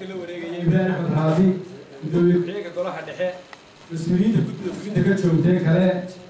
xilka la wareegaya ibraahim axmed raabi gudoomiye ku-xigeenka golaha dhexe mas-uuliyiinta guddiga fulinta ka joogtay kale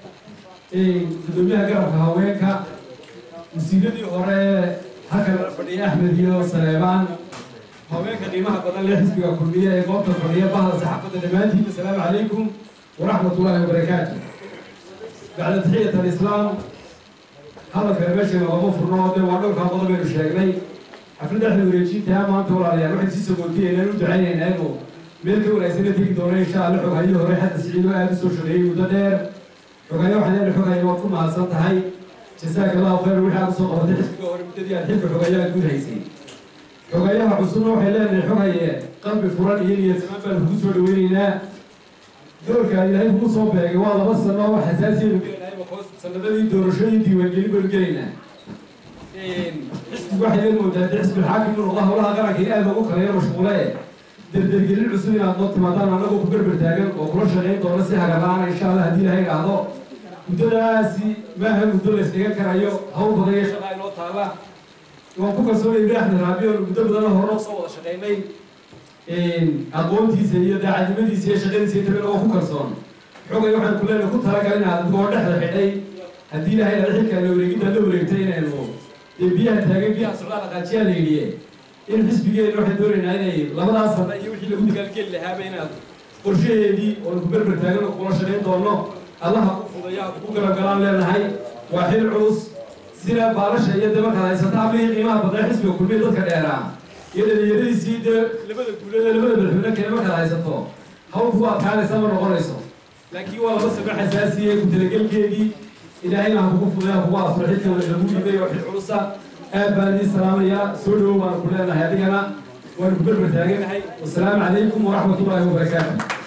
gudoomiyaha garabka haweenka wasiiradii hore halkan fadhiya axmed iyo saleebaan haweenka qiimaha badan lee xisbiga kulmiya ee goobta fadhiya bahda saxaafadda dhammaantiin assalaamu calaykum waraxmat ullahi wabarakaatu bacda taxiyat alislaam hadalkana meeshana looma furno dee waa dhowrkaa qodob baynu sheegnay xafladda axmed wareejintaa maanta walaalayaal waxaan sii sogootiyeynaan u ducaynaynaa inuu meel ka wanaagsan la tegi doono insha alla xoghayo hore xasan siciid oo aada u soo shaqeeyey muddo dheer xoghayo waxaan leena xoghayo waad ku mahadsan tahay jasaaka allahu khayr wixii aad usoo qabatay xisbiga hore muddadii aad xilka xogayaha guud haysay xogayaha cusubna waxay leenahay xogaye qalbi furan iyo niyad samaan baan kugu soo dhaweynaynaa doorka ilaahay kugu soo beegay waa laba sano oo xasaasiyaynu gelaynahay sanadadii doorashooyin diiwaangelin baynu gelaynaa xisbigu waxay leen moodaa dee xisbi xaakim inuu noqdo howlaha qaranka in aad loogu kaleeyo mashquule derdergelin cusub inaad noo timaadaan annagoo ku berber taagan oo kula shaqayn doona si hagarla-aan insha allah haddii ilahay idhaahdo muddadaasi maaha muddo la isdhigan karayo hawl badan iyo shaqaa inoo taala waan ku kalsoonay ibraahim axmed raabi oonu muddo badan hore noo soo wada shaqaynay aqoontiisa iyo daacadnimadiisa iyo shaqadiisa intaba inagoo ku kalsoon xogay waxaan ku leenahay ku talagal inaad adigoo dhexda xidhay haddii ilahay ada xilkaa la wareegiddaa la wareegtay inaynu dee biyaha taagan biyaha socdaa dhaqaajiyaa la yidhiye in xisbigeena waxaan doonaynaa inay labadaas sana iyo wixii lagu dagaalgeli lahaaba inaad qorshaheedii oonu ku berber taagan oo kula shaqayn doono allaha ku fudaya ku galagalaan leenahay waa xil culus sida baalasha iyo dee markaad haysata ablihii qiimaha badnaa xisbiga kulmiya dadka dheeraa iyo dhalinyaradiisii dee labada guulada labada madaxweyne kale markaad haysato hawl kugu adkaanaysa ma noqonayso laakiin waa laba sano xasaasiye ku talagelkeedii ilaahayna ha kugu fudaya kugu asro xilka lagu dhibay oo xil culusa aad baan idiin salaamayaa soo dhowow baan ku leenahay adigana waanu ku berber taaganahay wasalaamu calaykum waraxmat ullaahi wabarakaatu